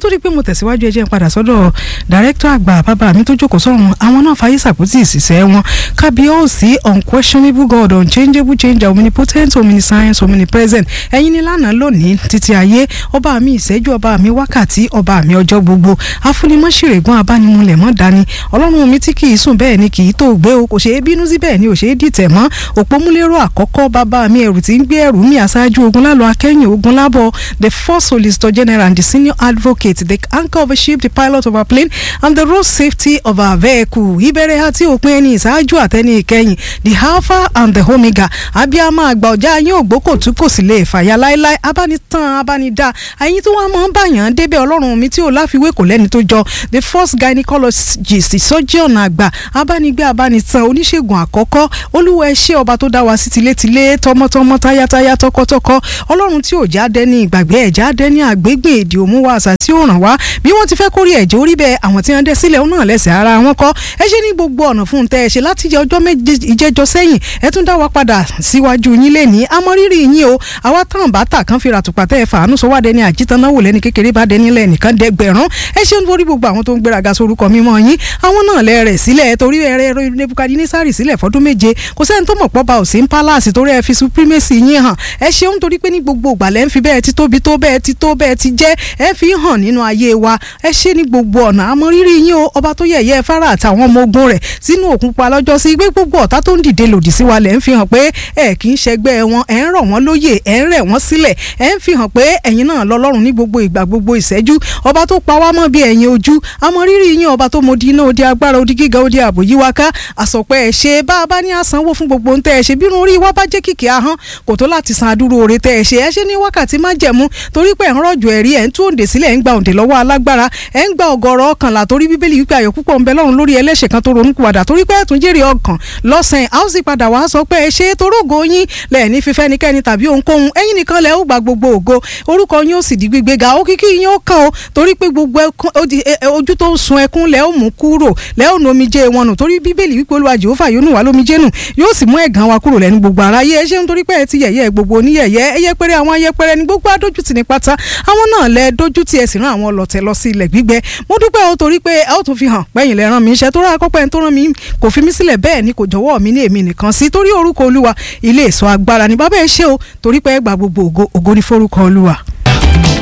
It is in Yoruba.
tó di pé mo tẹ̀síwájú ẹ jẹ́ n padà sọ́dọ̀ dàrẹ́kítọ̀ àgbà bàbá mi tó jókòó sọ́run àwọn náà fàyè sàpótì ìsìsẹ́ wọn kábíyèsí unquestionable god unchangeable changer omnipotent omniscience omnipresent ẹ̀yin ni lánàá lónìí títí ayé ọba mi ìṣẹ́jú ọba mi wákàtí ọba mi ọjọ́ gbogbo afúnimọ́sírègùn abánimúlẹ̀ mọ́ dání ọlọ́run mi tí kì í sùn bẹ́ẹ̀ ni kì í tó gbé o kò ṣeé bínú sí bẹ́ẹ̀ ni ò ṣeé dìtẹ̀ mọ́ òpómúlérò àkọ́kọ́ bàbá mi ẹrù tí ń gbé ẹrù mi aṣáájú ogun lálọ́ akẹ́yìn ogun lábọ̀ the first solicitor general and the senior advocate the anchor of a ship the pilot of a plane and the road safety of our vehicle ìbẹ̀rẹ̀ àti òpin ẹni ìṣáájú àtẹni ìkẹyìn the alpha and the omega abiyama àgbà ọjà yín ògbókò tí kò sì lè fàyà láéláé abánitán abánidá ẹ̀yin tó wá mọ̀ ń bàyàn débẹ̀ ọlọ́run mi tí ò láfiwé kò lẹ́ni tó jọ the first gynecologist surgeon àgbà abánigbé abánitán oníṣègùn àkọ́kọ́ olúwa ẹ ṣé ọba tó dá wa sí tilétilé tọmọtọmọ táyátáyá tọkọtọkọ ọlọ́run tí ò já dẹ́ni ìgbàgbé ẹ̀ já dẹ́ni àgbégbè èdè òmùwà àṣà tí ó ràn wá bí wọ́n ti fẹ́ kórè ẹ̀jẹ̀ orí bẹ́ẹ̀ àwọn tí wọ́n dẹ́ sílẹ̀ náà lẹ́sẹ̀ ara wọn kọ́ ẹ ṣe ní gbogbo ọ̀nà fún un tẹ́ ẹ ṣe láti jẹ ọjọ́ méje ìjẹ́jọ́ sẹ́yìn ẹ tún dá wa padà síwájú yín lé ní amọ́rírì yín o àwa táwọn bàtà kan fi ràtùpà tẹ́ ẹ fàánú sọ wá dẹni àjítànáwò lẹ́ni kékeré bá dẹni lẹ́ni kan dẹgbẹ̀rún ẹ ṣe ń borí gbogbo àwọn tó ń gbéraga sorúkọ mímọ́ yín àwọn náà lẹ rẹ̀ sílẹ̀ torí ẹ̀rẹ́ nebukadinisari sílẹ̀ fọdún méje kò sẹ́ni tó mọ̀ pọ́ ba òsín palace torí ẹ fi supremacy yín hàn ẹ ṣeun torí pé ní gbogbo ìgbà lẹ́ ń fi bẹ́ẹ̀ ti tóbi tó bẹ́ẹ̀ ti tó bẹ́ẹ̀ ti jẹ́ ẹ fi hàn nínú ayé wa ẹ ṣe ní gbogbo ọ̀nà àmọ́rírì yín o ọba tó yẹ̀yẹ́ fara àtàwọn ọmọ ogun rẹ̀ sínú òkun pa lọ́jọ́ sí gbé gbogbo ọ̀tá tó ń dìde lòdì sí wa lẹ́ ń fi hàn pé ẹ kì í ṣẹgbẹ́ wọn ẹ ń rọ̀ wọ́n lóyè ẹ ń rẹ̀ wọ́n sílẹ̀ ẹ ń fi hàn pé ẹ̀yin náà lọ́lọ́run ní gbogbo ìgbà gbogbo ìṣẹ́jú ọba tó pa wá mọ́ bí ẹ̀yin ojú àmọ́rírì yín ọba tó mọ di iná odi agbára odi gíga odi ààbò yí wa ká àsọpẹ́ ẹ ṣe bá a bá ní àsanwó fún gbogbo ń tẹ́ ẹ ṣe bí irun orí wa bá jẹ́ kìkì ahọ́n kò tó láti san adúrú oore tẹ́ ẹ ṣe ẹ ṣe ní wákàtí má jẹ̀mú torí pé ẹ̀ ń rọ̀jò ẹ̀rí ẹ̀ ń tú òǹdè sílẹ̀ ẹ̀ ń gba òǹdè lọ́wọ́ alágbára ẹ̀ ń gba ọ̀gọ̀rọ̀ ọkànlá torí bíbélì wípé ayọ̀ púpọ̀ ń bẹ lọ́run lórí ẹlẹ́ṣẹ̀ kan tó ronú kúwàdà torí pé ẹ̀tún jèrè ọkàn lọ́sàn-án a ó sì padà wá sọ pé ẹ ṣe é torógo yín lẹ̀ ní fífẹ́ nikẹ́ni tàbí ohunkóhun ẹ̀yin nìkan lẹ̀ ó gba gbogbo ògo orúkọ yín ó sì di gbígbéga ó kíkí yín ó kàn ó torí pé gbogbo ojú tó ń sun ẹkún lẹ̀ ó mú kúrò lẹ̀ ó nu omijé wọn nù torí bíbélì wípé olúwa jehova yóò nù wá lómijé nù yóò sì mú ẹ̀gàn wa kúrò lẹ́nu gbogbo aráyé ẹ ṣeun torí pé ẹ ti yẹ̀yẹ́ gbogbo oníyẹ̀yẹ́ ẹyẹpẹrẹ àwọn ayẹpẹrẹ ní gbogbo adójútì ní pátá àwọn náà lẹ dójútì ẹ sì rán àwọn ọlọ̀tẹ̀ lọ sí ilẹ̀ gbígbẹ mo dúpẹ́ o torí pé ẹ ó tún fi hàn pẹ́yìn lẹ rán mi iṣẹ́ tó rà kọ́pẹ́ tó rán mi kò fi mí sílẹ̀ bẹ́ẹ̀ ni kò jọ̀wọ́ mi ní èmi nìkan sí torí orúkọ olúwa ilé ìṣọ́ agbára ni bàbá ẹ ṣe o torí pé ẹ gba gbogbo ògo ògo ní forúkọ olúwa.